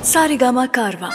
सारेगामा कारवा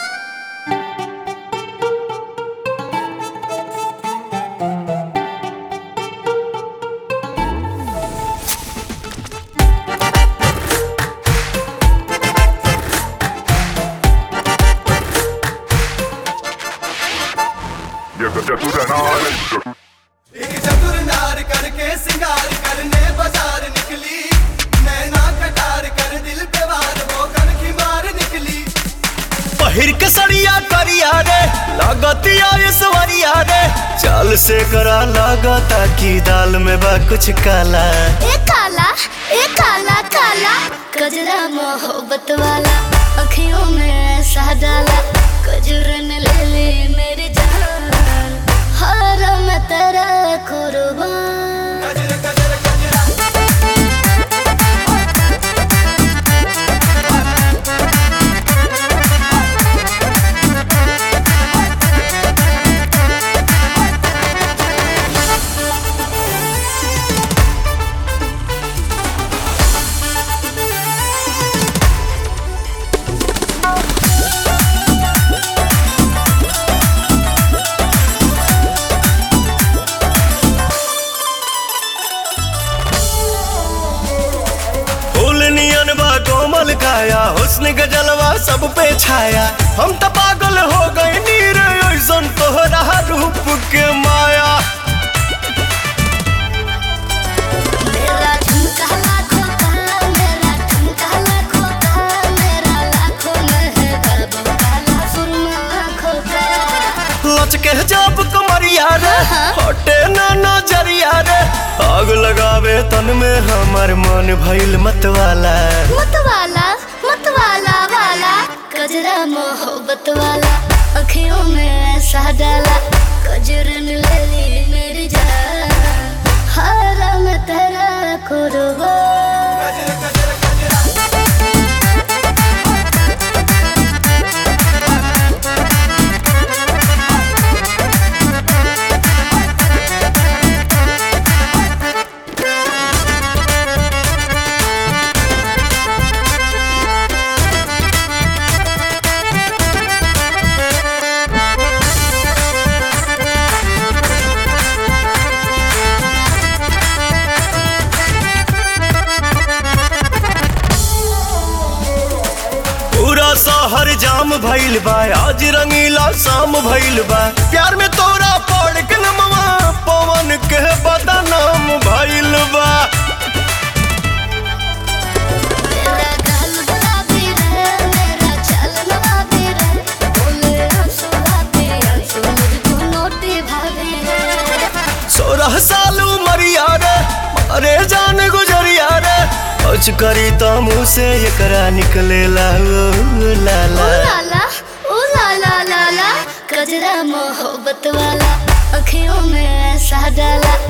ये चतुर नार एक चतुर नार करके सिंगार करने बाजार निकली नैना कटार कर दिल पे वार वो कर की मार निकली पहिर के सड़िया करिया रे लागतिया सवरिया रे चाल से करा लागता की दाल में बा कुछ काला ए काला ए काला काला कजरा मोहब्बत वाला अखियों में ऐसा डाला कजरन ले ले मेरी जान हर मैं तेरा कुर्बान गजर गजर गजरा फूल नियन बा कोमल काया हुस्न के जलवा सब पे छाया हम तो पागल हो गए नीर ऐसन तोहरा रूप के माया मेरा झुमका लाखों का मेरा झुमका लाखों का मेरा लाखों में है बाबू काला सुरमा आँखों का लचके जब कमरिया रे हटे ना नजरिया रे आग लगावे तन में हमर मन भइल मतवाला मतवाला मतवाला वाला कजरा मोहब्बत वाला अखियों में ऐसा डाला कजरन ले ली मेरी जान हर मैं तेरा कुर्बान गजर गजर गजरा पूरा शहर जाम भइल बा आज रंगीला शाम भइल बा प्यार में तोरा पड़ के नमवा पवन के बदनाम भइल बा मेरा गाल गुलाबी रे मेरा चाल नवाबी रे बोले आंसू आते आंसू मुझको नोटी भाभी रे सोलह साल उमरिया रे अरे जान गुजरिया रे कुछ करी तो मुँह से एकरा निकले ला ओ लाला ओ लाला ओ लाला लाला कजरा मोहब्बत वाला अखियों में ऐसा डाला